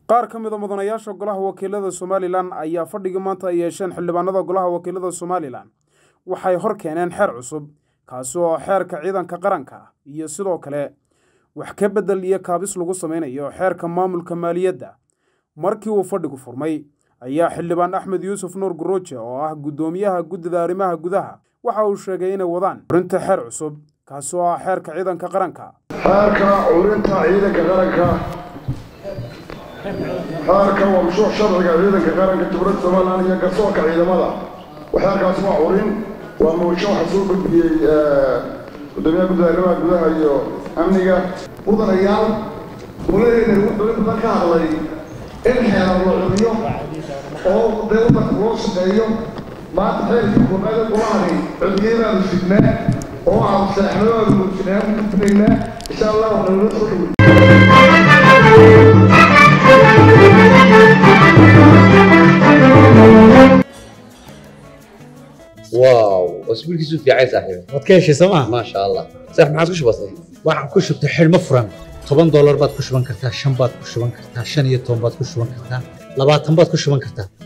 qaar ka mid a mudanayaasha golaha wakiilada somalilan ayaa fadhigii maanta ay yeesheen xildhibaanada golaha wakiilada somalilan waxay hor keeneen xeer cusub kaasi oo xeerka ciidanka qaranka iyo sidoo kale wax ka beddel iyo kaabis lagu samaynayo xeerka maamulka maaliyadda markii uu fadhigu furmay ayaa xildhibaan axmed yuusuf nuur guruuje oo ah guddoomiyaha guddida arrimaha gudaha waxa uu sheegay inay wadaan urinta xeer cusub kaasi oo ah xeerka ciidanka qaranka xeerka curinta ciidanka qaranka xeerka warshuux sharciga ciidanka qaranka dowladda somalilan iyo garsoorka ciidamada xeerkaas waa curin waa muusho waxa soo gudbiyey gudoomiyaha guddida arrimaha gudaha iyo amniga mudanayaal dowladeena dowlad badan ka hadlay in xeerar la curiyo oo dee wadanka loo shaqeeyo maanta xeerkii koobaad golahani cudiyadaanu sidnaa oo aanu seexnay aanu muujinaa ku gudbinaynaa insha allah nagula soo dhawey واو اسبوع كيسو في عايز صاحبي waad ka heshay sooma ما شاء الله صح ما عاد كش بسيط waxaan ku shubtay xidhmo furan toban doolar baad ku shuban kartaa shan baad ku shuban kartaa shan iyo toban baad ku shuban kartaa labaatan baad ku shuban kartaa